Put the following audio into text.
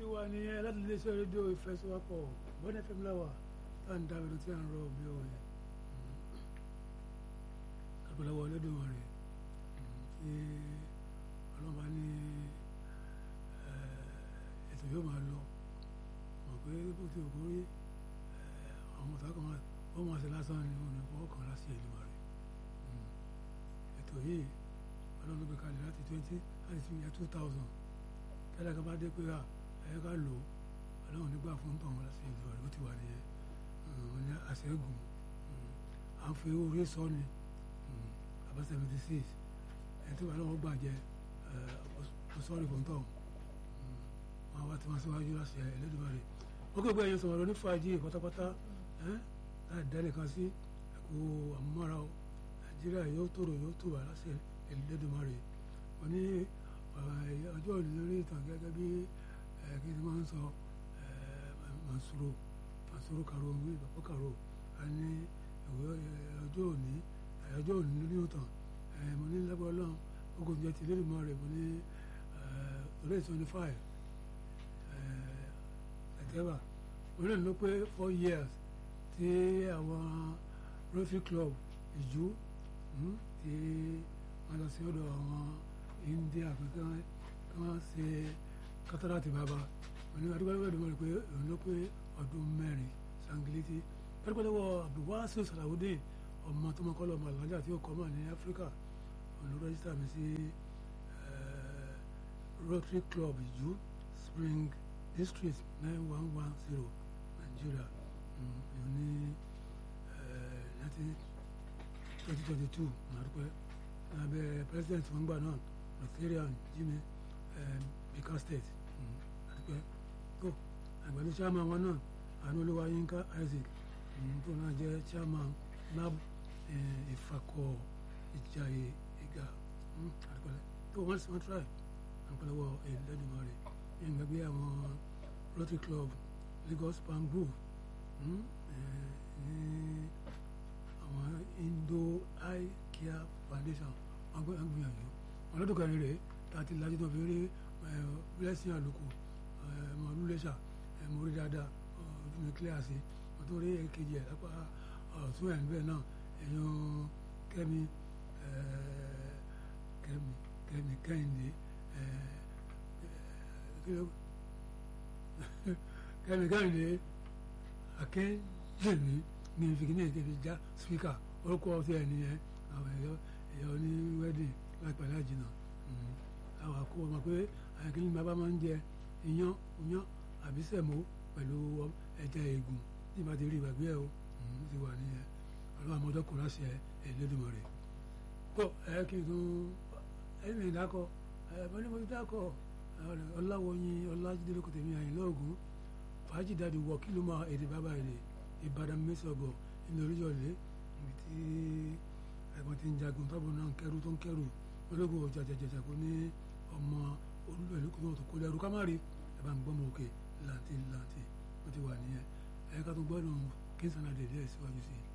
wà nìyẹn láti iléeṣẹ́ rédíò ìfẹsọ̀wọ́pọ̀ bọ́dẹ̀ fẹ́mi láwà tá à ń dábẹ́ ló ti à ń rọ bí òye àgbẹ̀lọ́wọ́ ọlọ́dún rẹ̀ tí ọlọ́mọba ní ètò yóò máa lọ mọ̀ pé bó ti òkú rí àwọn ọ̀tá kan wọ́n máa ṣe lásán ni wọn ò ní fọwọ́ kan láti ìlú rẹ̀ ètò yìí ọlọ́run ló gbé kalẹ̀ láti twenty láti fi yẹ two thousand tẹ́lẹ̀ kan bá dé pé ẹ̀yẹ ká lò ó ọlọ́run nígbà fún tọ̀hún láti ìlú rẹ̀ bó ti wà nìyẹn wọn ní àṣẹ́gun à ń fi orí sọ ni àbá seventy six ẹ̀ tí wàá lọ́wọ́ gbàjẹ́ ọ sọ́ọ̀rì fún tọ̀hún wọn wá tí wọ́n síwájú láti Ẹlẹ́dùmarè wọ́n kò gbé ẹ̀yẹ sọ̀rọ̀ ní fàájì pátápátá láì dálé kan sí ẹ̀kọ́ àmúmọ́ra o Nàìjíríà yóò tòrò yóò tòrò láti Ẹlẹ́dùmarè wọ́n ní ọjọ́ òní lórí ìtàn gẹ́gẹ́ bí kí ni wọ́n ń sọ Mansuro Mansuro Karo wí bàbá Karo a ní ọjọ́ òní ọjọ́ òní lórí ìtàn mo ní lẹ́gbẹ̀ẹ́ ọlọ́run ogun jẹ́ ti Ẹlẹ́dùmarè mo ní orí twenty five September orí ìlú pé four years tí àwọn Rotary Club ìjú tí wọ́n lọ sí ọ̀dọ̀ àwọn India pé kí wọ́n ṣe kátàràtì bàbá wọn ní adúgbò ẹgbẹ́ ìdúmọ̀ rẹ̀ pé òun ló pé ọdún mẹ́rin sangiliti pẹ́ẹ́pẹ́lẹ́wọ̀ Abdulwasi Salawudeen ọmọ tó mọ́kọ́ lọ́mọ alájà tí ó kọ́ mọ̀ ní Áfíríkà òun ló rẹ́jísítà mi sí Rotary Club ìjú Spring District nine one one zero Nigeria ìyẹn ní nineteen twenty twenty two nàdúpẹ́ abẹ́ president wọn gbà náà Rotarian Jimmy Bika State àdúpẹ́ tó àgbàdo chairman wọn náà àánú olúwa Yínká Isaac tó náà jẹ́ chairman NAB Ìfakọ̀ Ìjàyè Ìgà àdúpẹ́ tó wọ́n sì wọ́n try àpẹlẹwọ Ẹlẹ́dùmarè yẹn gbàgbé àwọn Rotary Club Lagos Palm Grove ní àwọn Indo Eye Care Foundation wọn gbé wọn gbìyànjú wọn lọ́dún kan rèé láti lajú tó fi rí blessing àlùkò ọmọ olúléṣà mo rí dáadáa ojú mi clear sí mo tó rí èkejì ẹ̀ lápá ọ̀tún ẹ̀ níbẹ̀ náà èèyàn kẹ́mi kẹ́mi kẹ́mi kẹ́hìndé kẹ́mi kẹ́hìndé akẹ́jẹ̀mí ní ìfikínà ìkẹ́fi já spíkà orúkọ ọtí ẹ̀ nìyẹn àwọn ẹ̀yọ́ ẹ̀yọ́ ní wedding láìpẹ́ láì jìnnà àwọn àkó ọmọ pé àyàkíní bàbá máa ń jẹ iyán iyán àbí sẹ̀mó pẹ̀lú ẹja ègùn tí ìbá ti rí ìgbàgbé ẹ̀ o ti wà nìyẹn ọlọ́wọ́ àmọ́jọ́ kò láṣẹ Ẹlẹ́dùmarè tó ẹ kí n tún ẹ̀mí ìdákọ̀ ẹ̀ mọ́ ní mo ti dákọ̀ ọláwọ̀yin ọlájídé lóko tèmi àyìn lọ́ọ̀gùn fàájì dáàdi wọ kí ló máa èdè bàbá èdè Ìbàdàn mẹ́sọ̀gọ̀ ilé oríjọ́lé ibi tí ẹ̀gbọ́n ti ń jagun tọ́bù náà ń kẹ́rù tó ń kẹ́rù ológun ọjà jẹjẹjẹ kò ní ọmọ olúwẹ̀lú kò tó kó lẹ́rú ká má rí ẹ bá ń gbọ́mọ òkè làǹtì làǹtì wọ́n ti wà nìyẹn ẹ̀ka tó gbọ́dọ̀ kí n sànà dèdè síwájú sí i.